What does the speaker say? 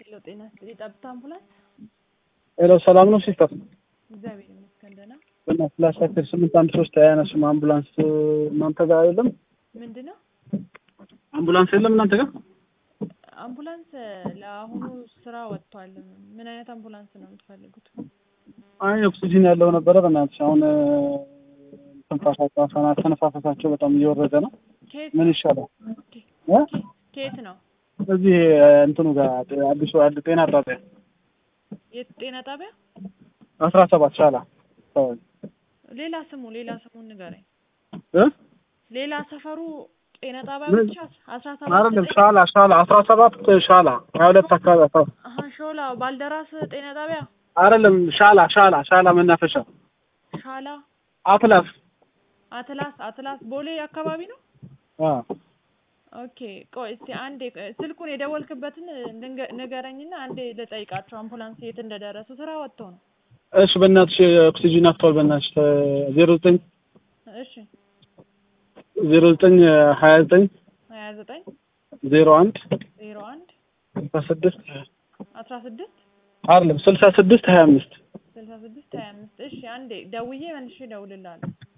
ሄሎ ጤና ይስጥልኝ። ጠብታ አምቡላንስ። ሄሎ ሰላም ነው ሲስተር? እግዚአብሔር ይመስገን ደህና። በእናትህ ላሳክር ስምንት አንድ ሶስት አያነሱም አምቡላንስ እናንተ ጋር የለም? ምንድን ነው አምቡላንስ የለም እናንተ ጋር? አምቡላንስ ለአሁኑ ስራ ወጥቷል። ምን አይነት አምቡላንስ ነው የምትፈልጉት? አይ ኦክሲጂን ያለው ነበረ። በእናትሽ አሁን ትንፋሻቸው አተነፋፈሳቸው በጣም እየወረደ ነው። ከየት ምን ይሻላል? እ? ከየት ነው? እዚህ እንትኑ ጋር አዲሱ አድ ጤና ጣቢያ የት ጤና ጣቢያ? አስራ ሰባት ሻላ አካባቢ ሌላ ስሙ ሌላ ስሙን ንገረኝ። እ? ሌላ ሰፈሩ ጤና ጣቢያ ምን? ብቻ አስራ አይደለም ሰባት ሻላ ሻላ አስራ ሰባት ሻላ ሀያ ሁለት አካባቢ አስራ አሀ ሾላ ባልደራስ ጤና ጣቢያ አይደለም ሻላ ሻላ ሻላ መናፈሻ ሻላ አትላስ አትላስ አትላስ ቦሌ አካባቢ ነው። አ ኦኬ ቆይ እስቲ አንዴ ስልኩን የደወልክበትን ንገ- ንገረኝና አንዴ ልጠይቃቸው አምቡላንስ የት እንደደረሱ ስራ ወጥቶ ነው። እሺ በእናትሽ ኦክሲጂን አፍቷል። በእናትሽ ዜሮ ዘጠኝ እሺ ዜሮ ዘጠኝ ሀያ ዘጠኝ ሀያ ዘጠኝ ዜሮ አንድ ዜሮ አንድ ስልሳ ስድስት አስራ ስድስት አይደለም ስልሳ ስድስት ሀያ አምስት ስልሳ ስድስት ሀያ አምስት እሺ አንዴ ደውዬ መልሼ እደውልልሃለሁ።